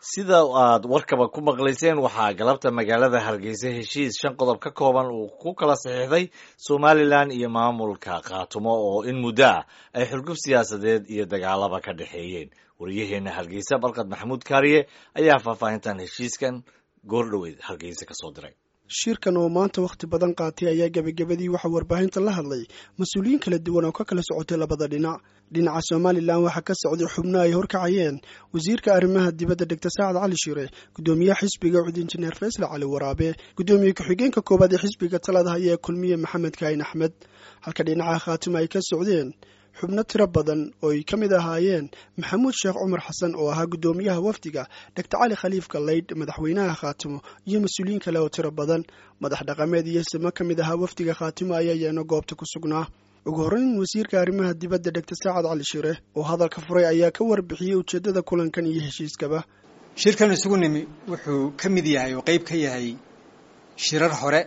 sida aad warkaba ku maqlayseen waxaa galabta magaalada hargeysa heshiis shan qodob ka kooban uu ku kala saxiixday somalilan iyo maamulka khaatumo oo in muddo ah ay xurgub siyaasadeed iyo dagaalaba ka dhexeeyeen waryaheena hargeysa barkad maxamuud kaariye ayaa faahfaahintan heshiiskan goordhoweyd hargeysa kasoo diray shirkan oo maanta wakhti badan qaatay ayaa gebagabadii waxaa warbaahinta la hadlay mas-uuliyiin kala duwan oo ka kala socotay labada dhinac dhinaca somalilan waxaa ka socday xubno ay horkacayeen wasiirka arrimaha dibadda degta saacad cali shire guddoomiyaha xisbiga cud injineer faysal cali waraabe guddoomiye ku-xigeenka koowaad ee xisbiga talada haya ee kulmiye maxamed kaahin axmed halka dhinaca khaatima ay ka socdeen xubno tiro badan oo ay ka mid ahaayeen maxamuud sheekh cumar xasan oo ahaa guddoomiyaha wafdiga dogtor cali khaliif galaydh madaxweynaha khaatimo iyo mas-uuliyiin kale oo tiro badan madax dhaqameed iyo simo ka mid ahaa wafdiga khaatimo ayaa yeeno goobta ku sugnaa ugu horreyn wasiirka arrimaha dibadda dogtor saacad cali shire oo hadalka furay ayaa ka warbixiyey ujeeddada kulankan iyo heshiiskaba shirkan isugu nimi wuxuu ka mid yahay oo qeyb ka yahay shirar hore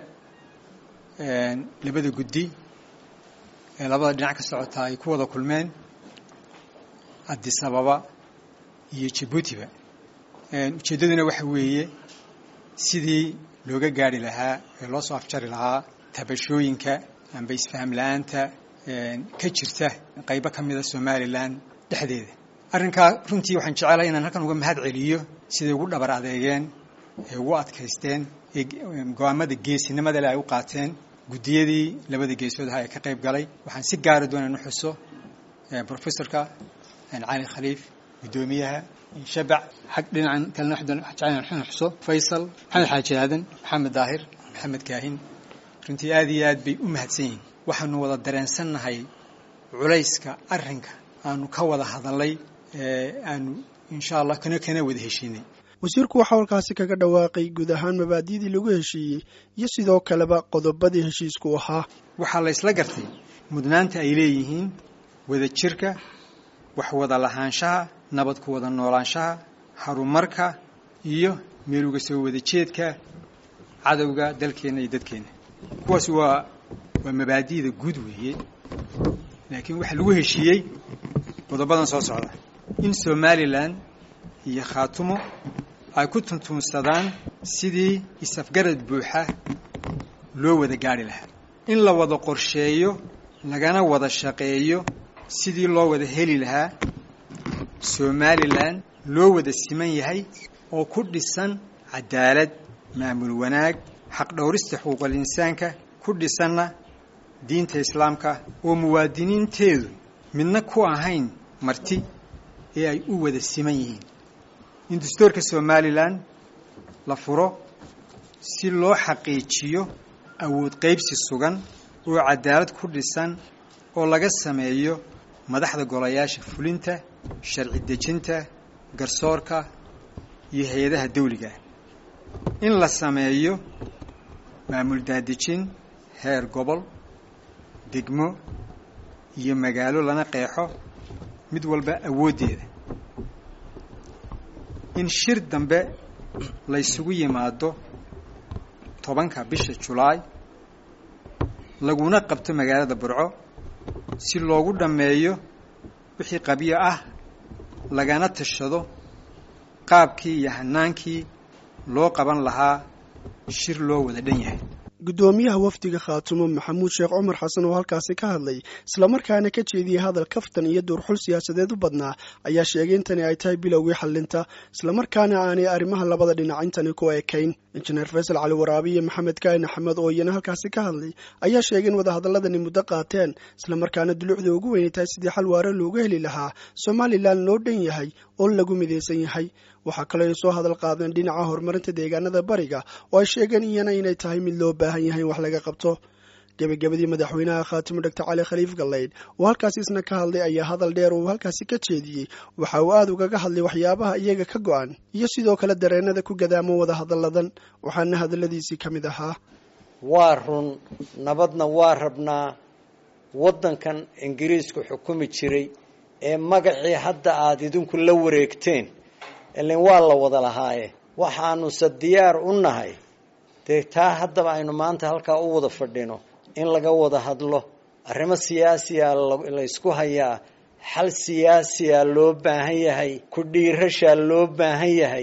labada guddi ee labada dhinac ka socotaa ay ku wada kulmeen addis ababa iyo jabuutiba ujeeddaduna waxa weeye sidii looga gaari lahaa ee loo soo afjari lahaa tabashooyinka amba isfaham la-aanta ka jirta qaybo ka mida somalilan dhexdeeda arrinkaa runtii waxaan jecelahay inaan halkan uga mahad celiyo siday ugu dhabar adeegeen ee ugu adkaysteen ee go-aamada geesinimada le ay u qaateen guddiyadii labada geesood aha ee ka qayb galay waxaan si gaara doonaan u xuso professorka cali khaliif guddoomiyaha shabac xag dhinacan kalena jeclaan waxaan xuso faysal maxamed xaaji aadan maxamed daahir maxamed kaahin runtii aad iyo aad bay u mahadsan yihiin waxaanu wada dareensannahay culayska arrinka aanu ka wada hadalay aanu insha allah kana kana wada heshiinay wasiirku waxaa halkaasi kaga dhawaaqay guud ahaan mabaadi'dii lagu heshiiyey iyo sidoo kaleba qodobadii heshiisku ahaa waxaa la ysla gartay mudnaanta ay leeyihiin wada jirka wax wada lahaanshaha nabad ku wada noolaanshaha horumarka iyo meeluga soo wada jeedka cadowga dalkeenna iyo dadkeenna kuwaas waa waa mabaadi'da guud weeye laakiin waxaa lagu heshiiyey qodobadan soo socda in somalilan iyo khaatumo ay ku tuntuunsadaan sidii isafgarad buuxa loo wada gaari lahaa in la wada qorsheeyo lagana wada shaqeeyo sidii loo wada heli lahaa somalilan loo wada siman yahay oo ku dhisan cadaalad maamul wanaag xaqdhowrista xuquuqal insaanka ku dhisanna diinta islaamka oo muwaadiniinteedu midna ku ahayn marti ee ay u wada siman yihiin in dastuurka somalilan la furo si loo xaqiijiyo awood qaybsi sugan oo cadaalad ku dhisan oo laga sameeyo madaxda golayaasha fulinta sharci dejinta garsoorka iyo hay-adaha dawliga in la sameeyo maamul daadejin heer gobol degmo iyo magaalo lana qeexo mid walba awooddeeda in shir dambe la ysugu yimaado tobanka bisha julaay laguna qabto magaalada burco si loogu dhammeeyo wixii qabyo ah lagana tashado qaabkii iyo hanaankii loo qaban lahaa shir loo wada dhan yahay guddoomiyaha wafdiga khaatumo maxamuud sheekh cumar xasan oo halkaasi ka hadlay islamarkaana ka jeediyey hadal kaftan iyo duurxul siyaasadeed u badnaa ayaa sheegay intani ay tahay bilowgii xallinta islamarkaana aanay arrimaha labada dhinac intani ku ekayn injineer faysal cali waraabe iyo maxamed kaahin axmed oo iyana halkaasi ka hadlay ayaa sheegay in wadahadaladani muddo qaateen islamarkaana dulucda ugu weynay tahay sidii xal waare loogu heli lahaa somalilan loo dhan yahay oo lagu midaysan yahay waxaa kaloo ay soo hadal qaadeen dhinaca horumarinta deegaanada bariga oo ay sheegeen iyana inay tahay mid loo baahan yahay in wax laga qabto gebagabadii madaxweynaha khaatimo doctor cali khaliif galaydh oo halkaasi isna ka hadlay ayaa hadal dheer uu halkaasi ka jeediyey waxa uu aada ugaga hadlay waxyaabaha iyaga ka go-an iyo sidoo kale dareenada ku gadaamo wada hadalladan waxaana hadalladiisii ka mid ahaa waa run nabadna waa rabnaa waddankan ingiriisku xukumi jiray ee magacii hadda aada idinku la wareegteen ilin waa la wada lahaaye waxaanuse diyaar u nahay dee taa haddaba aynu maanta halkaa u wada fadhino in laga wada hadlo arrimo siyaasiya laysku hayaa xal siyaasiya loo baahan yahay ku dhiirashaa loo baahan yahay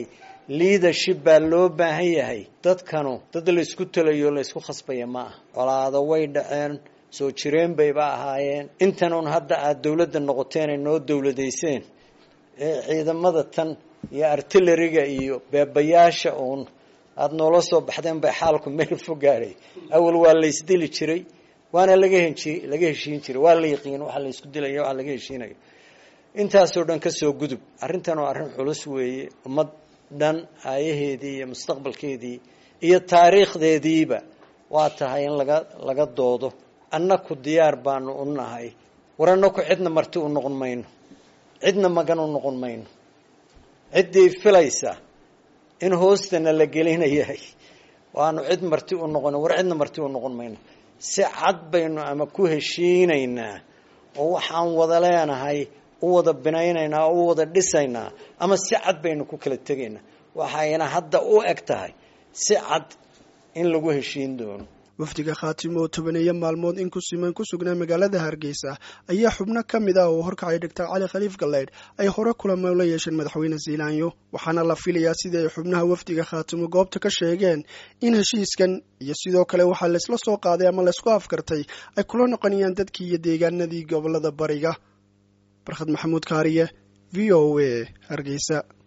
leadership baa loo baahan yahay dadkanu dad laysku talayo laysku khasbaya ma ah colaado way dhaceen soo jireen bayba ahaayeen intan un hadda aada dowladda noqoteen ay noo dowladayseen ee ciidamada tan iyo artilleriga iyo beebayaasha uun aada noola soo baxdeen bay xaalku meel fo gaadhay awal waa laysdili jiray waana laga henji laga heshiin jiray waa la yaqiin waxa laysku dilaya waxa laga heshiinayo intaasoo dhan kasoo gudub arrintan waa arrin culus weeye ummad dhan aayaheedii iyo mustaqbalkeedii iyo taariikhdeediiba waa tahay in laga laga doodo annaku diyaar baanu u nahay war annaku cidna marti u noqon mayno cidna magan u noqon mayno ciddii filaysa in hoostana la gelinayahay waanu cid marti u noqon war cidna marti u noqon mayno si cad baynu ama ku heshiinaynaa oo waxaan wada leenahay u wada binaynaynaa oo u wada dhisaynaa ama si cad baynu ku kala tegaynaa waxayna hadda u eg tahay si cad in lagu heshiin doono wafdiga khaatimo oo tobaneeyo maalmood in ku siman ku sugnaa magaalada hargeysa ayaa xubno ka mid ah oo horkacay doctor cali khaliif galleydh ay hore kulamo la yeesheen madaxweyne ziilaanyo waxaana la filayaa sidii ay xubnaha wafdiga khaatimo goobta ka sheegeen in heshiiskan iyo sidoo kale waxaa laysla soo qaaday ama laysku afkartay ay kula noqonayaan dadkii iyo deegaanadii gobolada bariga barkhad maxamuud kaariye v o a hargeysa